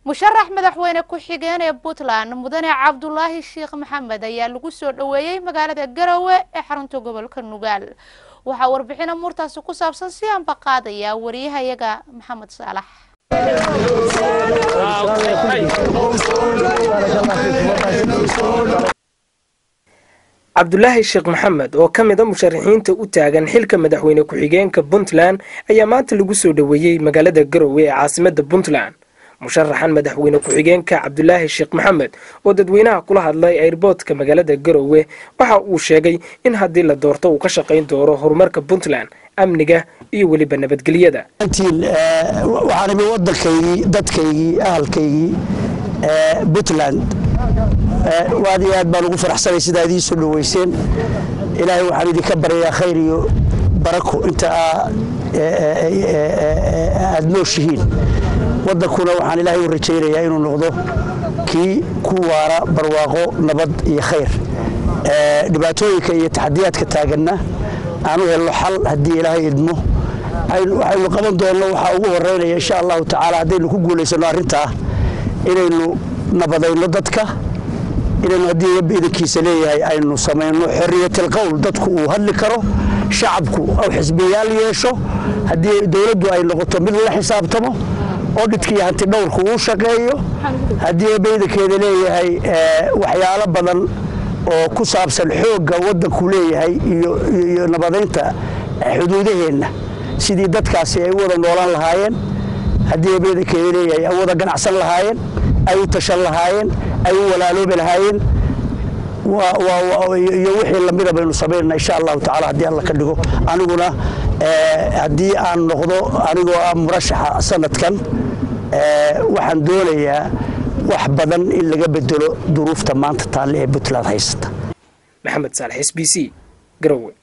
musharax madaxweyne ku-xigeen ee puntland mudane cabdulaahi sheekh maxamed ayaa lagu soo dhoweeyey magaalada garowe ee xarunta gobolka nugaal waxaa warbixina muurtaasi ku saabsan si aanba qaadaya wariyahayaga maxamed saalax cabdulaahi sheekh maxamed oo ka mid a musharaxiinta u taagan xilka madaxweyne ku-xigeenka puntland ayaa maanta lagu soo dhoweeyey magaalada garowe ee caasimada puntland musharaxan madaxweyne ku-xigeenka cabdulaahi sheekh maxamed oo dadweynaha kula hadlay airboodka magaalada garowe waxa uu sheegay in haddii la doorto uu ka shaqayn doono horumarka puntland amniga iyo weliba nabadgelyada waxaan imi waddankaygii dadkaygii ahalkaygii puntland aad iyo aad baan ugu faraxsanay sidaa idii soo dhoweyseen ilaahay waxaan idinka baryayaa khayr iyo barako inta aad nooshihiin waddankuna waxaan ilaahay u rajaynayaa inuu noqdo kii ku waara barwaaqo nabad iyo khayr dhibaatooyinka iyo taxadiyaadka taaganna aan u helno xal haddii ilaahay idmo waxaynu qaban doonno waxaa ugu horeynaya insha allahu tacaala haddaynu ku guulaysanno arrintaa inaynu nabadayno dadka inaynu haddii eebba idankiisa leeyahay aynu samayno xoriyatilqowl dadku uu hadli karo shacabku ou xisbiyaal yeesho haddii dowladdu ay noqoto mid la xisaabtamo oo dhidkiiyo hanti dhowrku uu shaqeeyo haddii eebba idankeeda leeyahay waxyaalo badan oo ku saabsan xoogga waddanku leeyahay iyo nabadaynta xuduudaheenna sidii dadkaasi ay u wada noolaan lahaayeen haddii eebba idankeeda leeyahay ay wada ganacsan lahaayeen ay u tashan lahaayeen ay u walaaloobi lahaayeen iyo wixii lamida baynu samaynana insha allahu tacala haddii alla ka dhigo aniguna haddii aan noqdo anigoo ah murashaxa sanadkan waxaan doonayaa wax badan in laga bedelo duruufta maanta taalle ee puntland haysata maxamed saalex s b c garowe